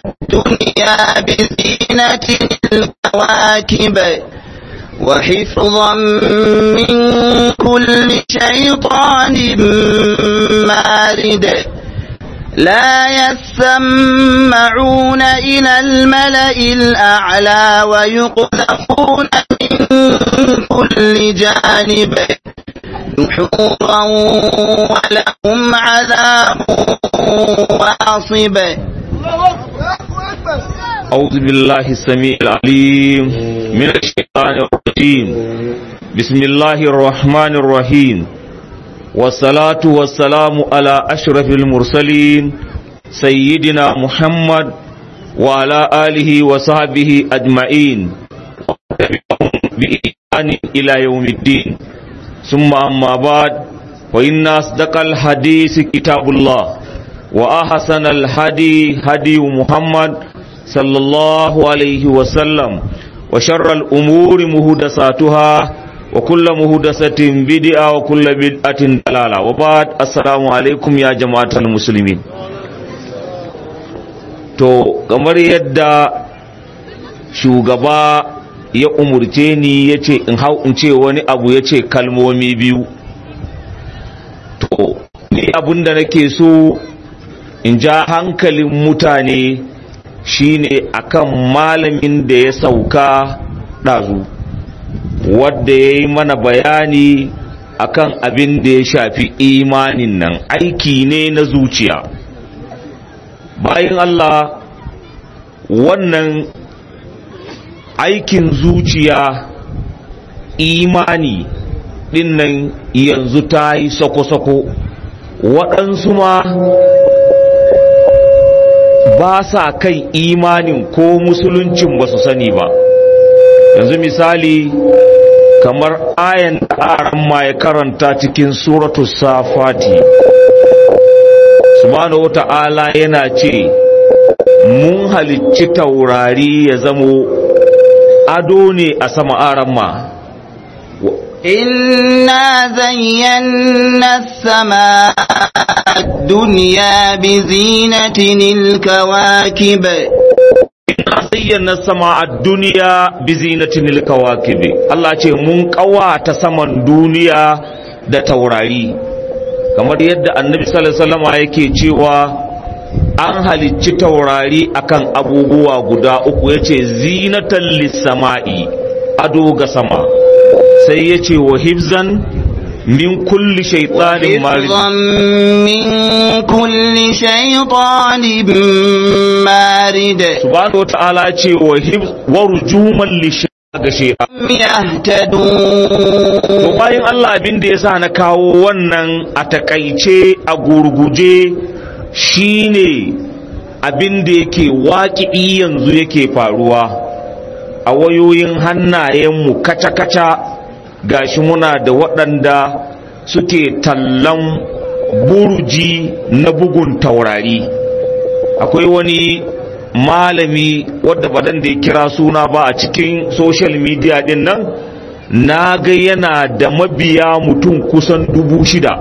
الدنيا بزينة الكواكب وحفظا من كل شيطان مارد لا يسمعون إلى الملأ الأعلى ويقذفون من كل جانب دحورا ولهم عذاب واصب أعوذ بالله السميع العليم من الشيطان الرجيم بسم الله الرحمن الرحيم والصلاة والسلام على أشرف المرسلين سيدنا محمد وعلى آله وصحبه أجمعين بإحسان إلى يوم الدين ثم أما بعد فإن أصدق الحديث كتاب الله وأحسن الهدي هدي محمد صلى الله عليه وسلم وشر الأمور مهدساتها وكل مهدسة بدعة وكل بدعة دلالة وبعد السلام عليكم يا جماعة المسلمين to kamar yadda shugaba ya umurce ni ya ce in hau in ce wani abu ya ce kalmomi biyu to ni abinda nake so in ja hankalin mutane shine akan malamin da ya sauka ɗazu wadda ya yi mana bayani akan abin da ya shafi imanin nan aiki ne na zuciya bayan Allah wannan aikin zuciya imani dinnan yanzu ta yi sako-sako waɗansu ma ba sa kan imanin ko musuluncin ba su sani ba yanzu misali kamar ayan ƙaran ma ya karanta cikin suratu safati subhanahu wata'ala yana ce mun halicci taurari ya zamo ado ne a sama aran ma إنا زينا السماء الدنيا بزينة الكواكب zayyana sama a duniya bi zinatin kawakibi Allah ce mun kawata saman duniya da taurari kamar yadda annabi sallallahu alaihi wasallam yake cewa an halicci taurari akan abubuwa guda uku yace zinatan lis-sama'i ado ga sama sai yace wa hifzan min kulli shaytanin marid من كل شيطان مارد subhanahu wa ta'ala ce wa hifz wa rujuman lish ga shaytan يهتدون To bayan Allah abin da ya sa na kawo wannan a takaice a gurguje shine abin da yake waƙi yanzu yake faruwa a wayoyin hannayenmu kaca-kaca gashi muna da waɗanda suke tallan burji na bugun taurari akwai wani malami wadda badan da ya kira suna ba a cikin social media din nan na ga yana da mabiya mutum kusan dubu shida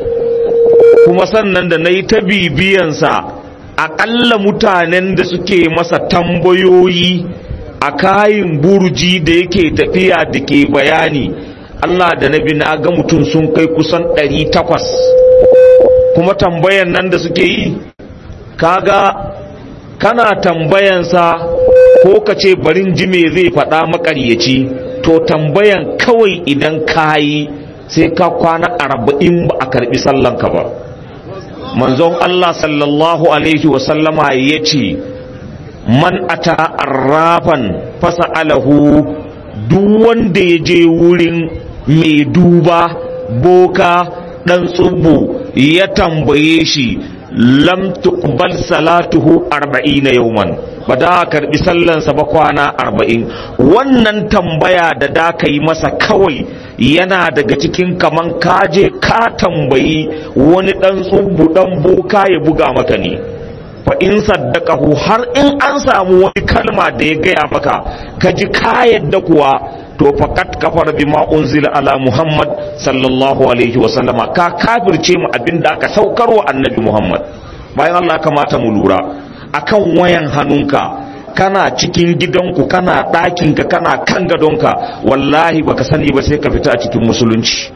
kuma sannan da na yi ta bibiyansa aƙalla mutanen da suke masa tambayoyi a kayin burji da yake tafiya da ke bayani Allah da nabi na ga mutum sun kai kusan ɗari takwas kuma tambayan nan da suke yi kaga kana tambayansa ko ka ce barin ji me zai faɗa makaryaci to tambayan kawai idan ka yi sai ka kwana arba'in ba a karɓi sallanka ba manzon Allah sallallahu alaihi wasallama ya ce man ata arrafan fasa'alahu duk wanda ya je wurin mai duba boka ɗan tsubu ya tambaye shi lam tuqbal salatuhu arba'ina yawman ba da karbi sallansa ba kwana arba'in wannan tambaya da da ka yi masa kawai yana daga cikin kaman kaje ka tambayi wani dan tsubu dan boka ya buga maka ne fa in saddaqahu har in an samu wani kalma da ya gaya maka ka ji ka yadda kuwa to faqat kafara bima unzila ala muhammad sallallahu alaihi wa sallama ka kafirce mu abinda aka saukarwa annabi muhammad bayan Allah kamata mu lura akan wayan hannunka kana cikin gidanku kana ɗakinka kana kan gadonka wallahi baka sani ba sai ka fita a cikin musulunci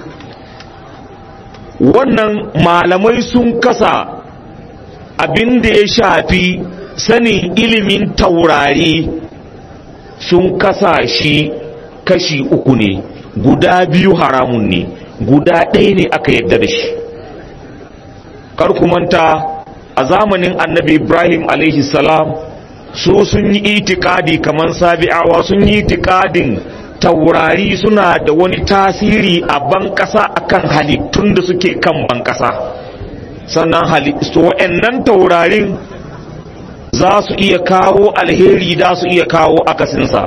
wannan malamai sun kasa abin da ya shafi sanin ilimin taurari sun kasa shi kashi uku ne guda biyu haramun ne guda ɗaya ne aka yadda da shi manta a zamanin annabi ibrahim alaihi salam so sun yi itikadi kamar sabi'awa sun yi itikadin taurari suna da wani tasiri a ban ƙasa akan halittun da suke kan ban ƙasa sannan halittu wa'annan taurarin za su iya kawo alheri za su iya kawo akasinsa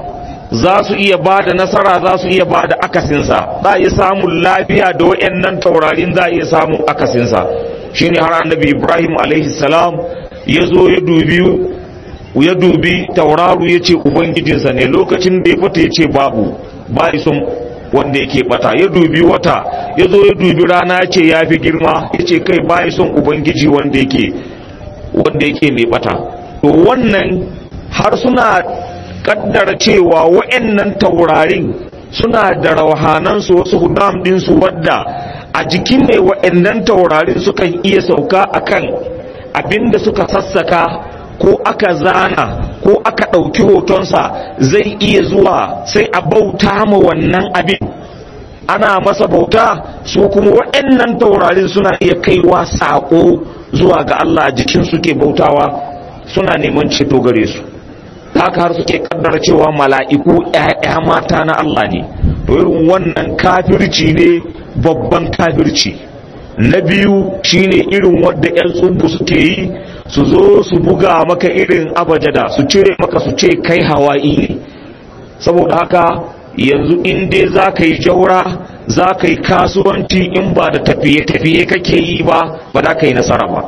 za su iya ba da nasara za su iya ba da akasinsa za a iya samun lafiya da wa'annan taurarin za a iya samun akasinsa shine har annabi ibrahim alaihi salam ya zo ya dubi ya dubi tauraro ya ce ubangijinsa ne lokacin da ya fita ya ce babu ba son wanda yake bata ya dubi wata ya zo ya dubi rana ya ce ya fi girma ya ce kai ba son ubangiji wanda yake wanda yake mai bata to wannan har suna kaddara cewa wa'annan taurarin suna da rauhanansu wasu hudam ɗinsu wadda a jikin mai wa'annan taurarin sukan iya sauka akan abinda suka sassaka ko aka zana ko aka ɗauki hotonsa zai iya zuwa sai a bauta ma wannan abin ana masa bauta su kuma waɗannan taurarin suna iya kaiwa saƙo zuwa ga Allah jikin suke bautawa suna neman ceto gare su haka har suke kaddara cewa mala'iku ‘ya'ya mata na Allah ne to irin wannan kafirci ne babban kafirci na biyu shine irin wadda 'yan tsubu suke yi su zo su buga maka irin abajada su cire maka su ce kai hawa'i ne saboda haka yanzu in dai za ka yi jaura za ka yi kasuwanci in ba da tafiye-tafiye kake yi ba ba za ka yi nasara ba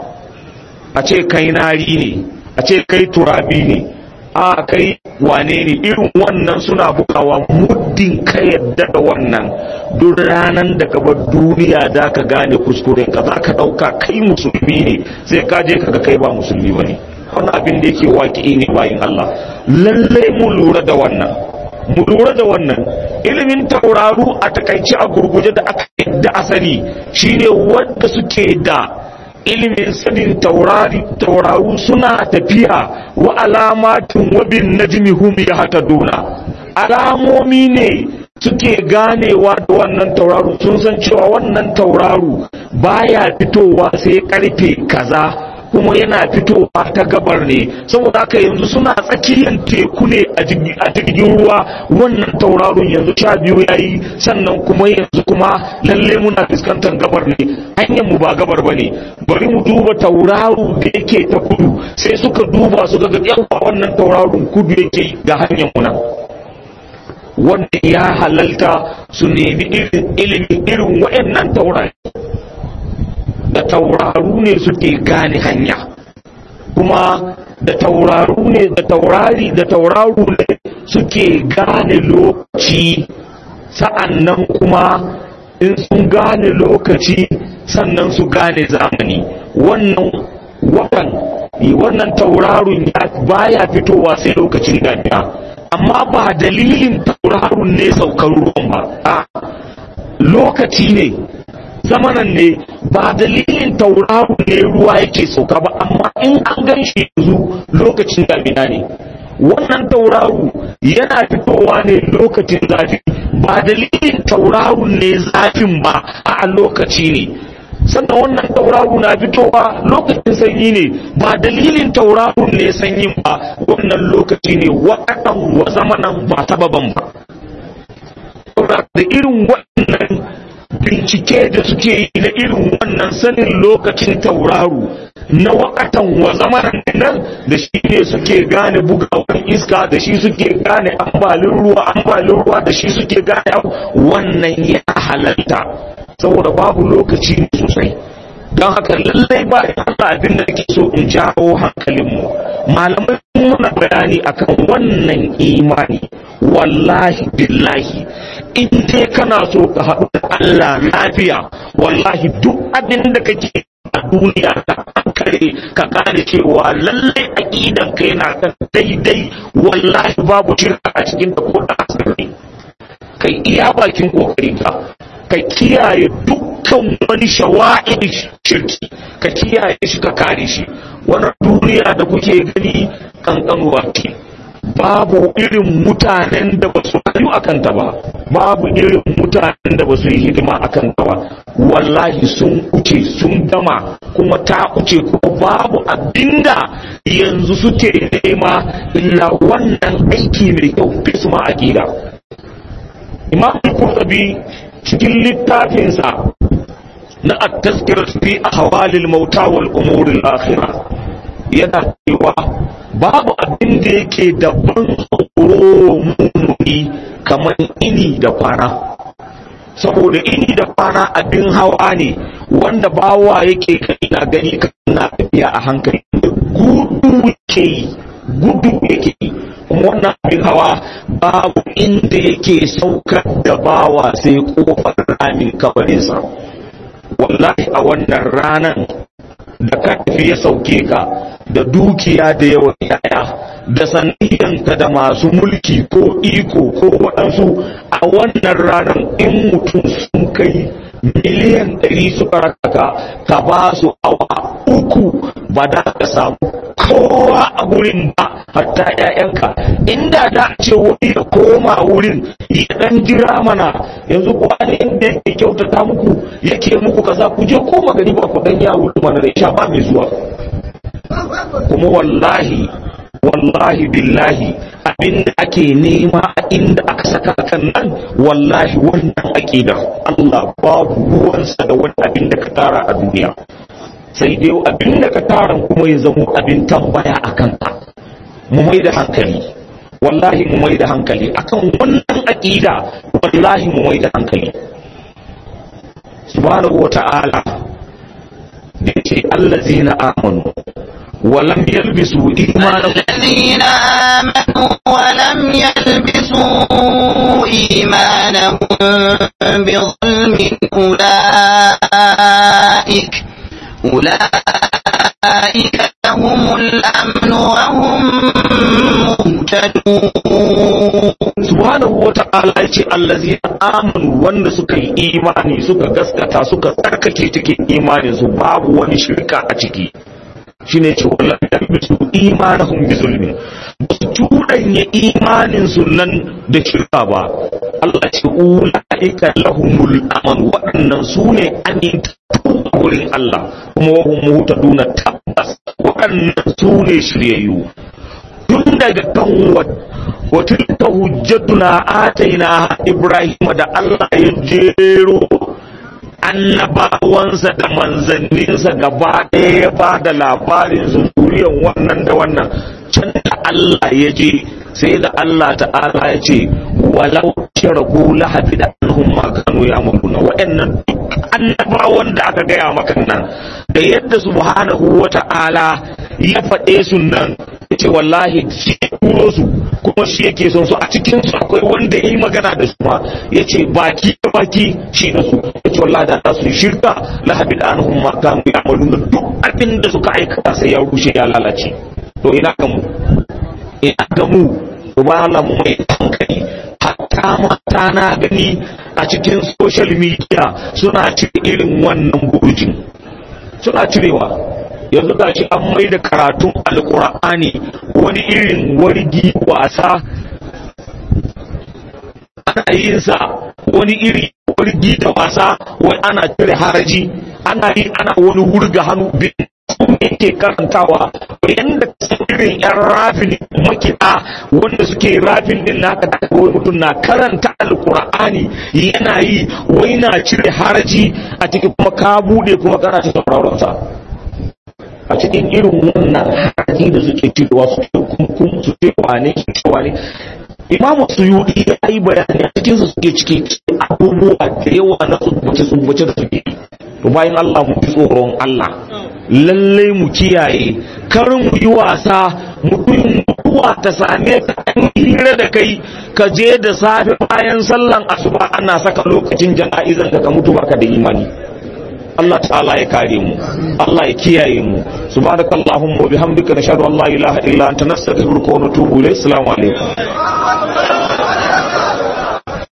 a ce kai nari ne a ce kai turabi ne a kai wane ne irin wannan suna bukawa muddin ka yadda da wannan duk ranar da ka bar duniya da ka gane kuskuren ka za ka ɗauka kai musulmi ne sai ka je ka ga kai ba musulmi ba ne wani abin da yake waƙi ne bayin Allah lallai mu lura da wannan mu lura da wannan ilimin tauraru a takaice a gurguje da aka yadda asali shine wanda suke da ilimin sanin taurari tauraru suna tafiya wa alamatin wabin najmi hum yahtaduna alamomi ne suke ganewa da wannan tauraru sun san cewa wannan tauraru baya fitowa sai karfe kaza kuma yana fitowa ta gabar ne saboda haka yanzu suna tsakiyar teku ne a jirgin ruwa wannan tauraron yanzu sha biyu ya yi sannan kuma yanzu kuma lalle muna fuskantar gabar ne hanyar mu ba gabar ba ne bari mu duba tauraro da yake ta kudu sai suka duba su ga yawa wannan tauraron kudu yake ga hanyar mu nan wanda ya halalta su nemi ilimin irin waɗannan taurari da tauraru ne suke gane hanya kuma da tauraru ne da taurari da tauraru ne suke gane lokaci sa'annan kuma in sun gane lokaci sannan su gane zamani wannan watan wannan taurarun ya baya fitowa sai lokacin damina amma ba dalilin taurarun ne saukar ruwan ba a lokaci ne zamanan ne ba dalilin tauraro ne ruwa yake sauka ba amma in an gan shi yanzu lokacin damina ne wannan tauraro yana fitowa ne lokacin zafi ba dalilin tauraro ne zafin ba a lokaci ne sannan wannan tauraro na fitowa lokacin sanyi ne ba dalilin tauraro ne sanyin ba wannan lokaci ne wakatan wa zamanan ba sababan ba da irin waɗannan bincike da suke yi na irin wannan sanin lokacin tauraro na wakatan wa zamanin nan da shi ne suke gane bugawan iska da shi suke gane ambalin ruwa ambalin ruwa da shi suke gane wannan ya halalta saboda babu lokaci sosai don haka lallai ba Allah abin da nake so in jawo hankalinmu malamai muna bayani akan wannan imani wallahi billahi in dai kana so ka haɗu da Allah lafiya wallahi duk abin da kake a duniya ka kare ka gane cewa lallai aqidan kai na kan daidai wallahi babu shirka a cikin ta ko da asiri kai iya bakin kokarin ka ka kiyaye dukkan wani shawa'in shirki ka kiyaye shi ka kare shi wannan duniya da kuke gani kankanuwa ce babu irin mutanen da ba su rayu a kanta ba babu irin mutanen da ba su yi hidima a kanta ba wallahi sun kuce sun gama kuma ta kuce kuma babu abinda yanzu suke nema illa wannan aiki mai kyau fi su ma aƙida imam al-qurtubi cikin littafinsa na at-tazkirah fi ahwalil mauta wal umur al-akhirah yana cewa babu abin da yake da ban tsoro mumuni kamar ini da kwana saboda ini da kwana abin hawa ne wanda bawa yake kai na gani kana tafiya a hankali gudu yake yi gudu yake yi kuma wannan abin hawa babu inda yake saukar da bawa sai kofar ramin kabarinsa wallahi a wannan ranan da ka tafi ya sauke ka da dukiya da yawan yaya da saniyanka da masu mulki ko iko ko waɗansu a wannan ranar in mutum sun kai miliyan ɗari suka raka ka ba su awa uku ba da ka samu kowa a wurin ba hatta ‘ya'yanka inda da ce wani ya koma wurin ya ɗan jira mana yanzu kuwa ne inda yake kyautata muku yake muku kaza ku je koma gari ba ku ɗan yawo mana da sha ba mai zuwa kuma wallahi wallahi billahi abinda ake nema a inda aka saka kan nan wallahi wannan aqida Allah babu ruwansa da wani abin da ka tara a duniya sai dai abin da ka tara kuma ya zama abin tambaya a kanka mu mai da hankali wallahi mu mai da hankali akan wannan aqida wallahi mu mai da hankali subhanahu wata'ala da ce allazina amanu ولم يلبسوا إيمانهم الذين آمنوا ولم يلبسوا إيمانهم بظلم أولئك أولئك لهم الأمن وهم مهتدون subhanahu wa ta'ala ya ce allazi amanu wanda suka yi imani suka gaskata suka tsarkake cikin imanin su babu wani shirka a ciki shine ce wallahi yalbisu imanahum bi zulmin ba su cuɗanya imanin su nan da shirka ba Allah ce ulaika lahumul aman waɗannan su ne amintattu a wurin Allah kuma wa hum muhtaduna tabbas waɗannan su ne shiryayyu tun daga kan وتلك حجتنا آتينا إبراهيم da Allah ya jero annabawansa da manzanninsa gaba ɗaya ya ba da labarin zuriyan wannan da wannan can da Allah ya je sai da Allah ta'ala ya ce walau sharaku lahabi da annahum ma kanu ya mulkuna wa'annan annabawan da aka gaya maka nan da yadda subhanahu wa ta'ala ya faɗe su nan ya ce wallahi shi turo su kuma shi yake son su a cikin su akwai wanda ya yi magana da su ma ya ce baki da baki shi na su ya ce wallahi da su shirka lahabi da annahum ma kanu ya mulkuna duk abin da suka aikata sai ya rushe ya lalace to ina ga mu ina ga mu Allah mu mai hankali hatta mata na gani a cikin social media suna cire irin wannan burjin suna cirewa yanzu ga shi an mai da karatun alkur'ani wani irin wargi wasa ana yin sa wani iri wargi da wasa wai ana cire haraji ana yi ana wani wurga hannu bin yake karantawa yadda irin yan rafin makiɗa wanda suke rafin din naka da wani mutum na karanta alkur'ani yana yi wai na cire haraji a cikin kuma ka bude kuma kana cikin sa a cikin irin wannan haraji da suke cirewa su ce kunkun su ce wane su ce wane imamu suyudi ya yi bayani a cikin su suke ciki abubuwa da yawa na tsubbace tsubbace da suke to bayan Allah mu fi tsoron Allah lallai mu kiyaye kar mu yi wasa mutum mutuwa ta same ka an hira da kai ka je da safe bayan sallan asuba ana saka lokacin jana'izan ka ka mutu baka da imani Allah ta'ala ya kare mu Allah ya kiyaye mu subhanakallahumma wa bihamdika nashhadu an la ilaha illa anta nastaghfiruka wa natubu ilayk assalamu alaikum